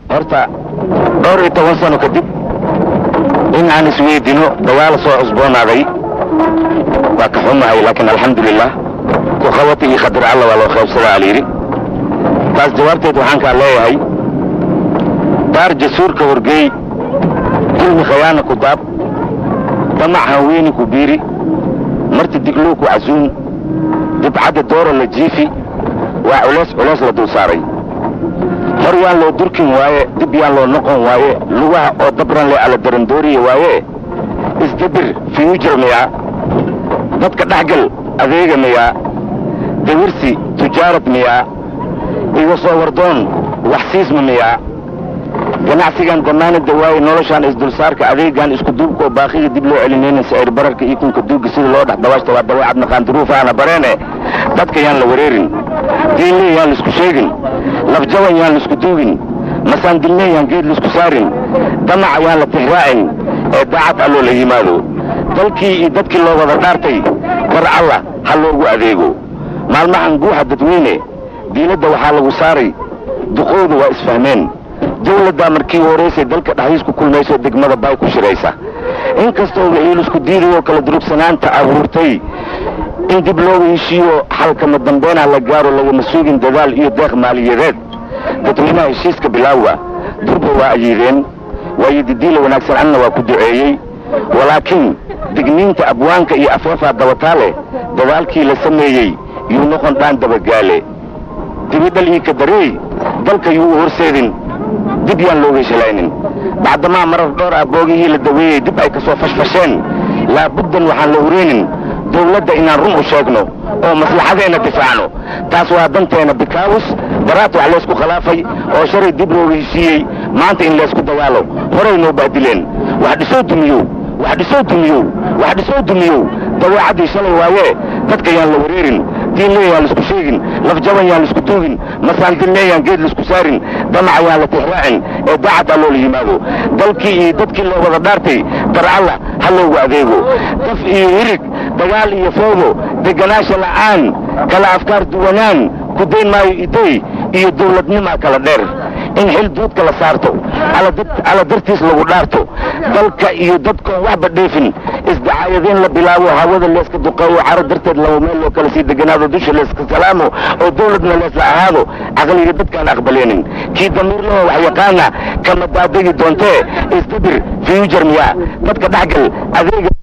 horta dhowr iyo toban sano kadib in aan isweydino dagaal soo cusboonaaday waa ka xumahay laakiin alxamdulilah ku qabati iyo khadir alla waa loo qaybsadaa alyidhi taas jawaabteed waxaan kaa leeyahay daar jasuurka horgeey dulmi khayaana ku daab damac hanweeni ku biiri marti digluu ku casuum dibcadda doora la jiifi waa culeys culeys la dul saaray hor yaan loo durkin waaye dib yaan loo noqon waaye lugaha oo dabran le ala darandooriya waaye isdabir fiyujar miyaa dadka dhexgal adeega miyaa dawirsi tujaarad miyaa iga soo wardoon wax siisma miyaa ganacsigan damaanada waaye noloshaan isdulsaarka adeegan isku duubkaoo baaqiga dib loo celinayna sicir bararka iyo kunka duugga sida loo dhex dabaashta waa dabeecad naqaanduruufaana bareene dadka yaan la wareerin diinlee yaan laisku sheegin lafjaban yaan laisku duugin masaandillee yaan geed laisku saarin damaca yaan la tixraacin ee daacad alloo la yimaado dalkii iyo dadkii loo wada dhaartay bar alla ha loogu adeego maalmahan guuxa dadweyne diinadda waxaa lagu saaray duqooda waa isfahmeen dawladdaa markii horeysay dalka dhaxiis ku kulmayso degmada baay ku shiraysa inkastoo waxiilisku diidayoo kala durugsanaanta abuurtay in dib looga heshiiyo xalkama dambeynah la gaaro lagama suugin dadaal iyo deeq maaliyadeed dadweynaha heshiiska bilaawa durba waa ayiideen waayo didiila wanaagsan anna waa ku duceeyey walaakiin digniinta abwaanka iyo afeefaa dabataale dadaalkii la sameeyey yuu noqon dhaan dabagaale dibidhal ii ka dareey dalka yuu u horseedin dib yaan looga shelaynin bacdamaa marar dhowr ah boogihii la daweeyey dib ay ka soo fashfasheen laabuddan waxaan la hureynin dawladda inaan run u sheegno oo maslaxadeenna difaacno taas waa danteena bikaawus daraad wax laysku khilaafay oo shalay dib looga heshiiyey maanta in laysku dagaalo horay noo baadileen wax dhisoo dumiyow wax dhisoo dumiyow wax dhisoo dumiyow dabeecaddii shalay waayee dadka yaan la wareerin diinlee yaan laisku sheegin lafjaban yaan laisku duugin masaandillee yaan geed laisku saarin damaca yaan la tixraacin ee daacad alloo la yimaado dalkii iyo dadkii loo wada dhaartay dar alla ha loogu adeego daf iyo hirig dagaal iyo foodo deganaasha la'aan kala afkaar duwanaan ku dayn maayo iday iyo dawladnimaa kala dheer in xil duudka la saarto alla dartiis lagu dhaarto dalka iyo dadkoon waxba dheefin isdacaayadeen la bilaabo hawada leeska duqeeyo caro darteed laba meel loo kala sii deganaado dusha leeska salaamo oo dawladna leesla ahaado caqliga dadkaan aqbaleenin kii damiirlaho wax yaqaana kama daadegi doontee isdabir fiyujar miyaa dadka dhexgal adeega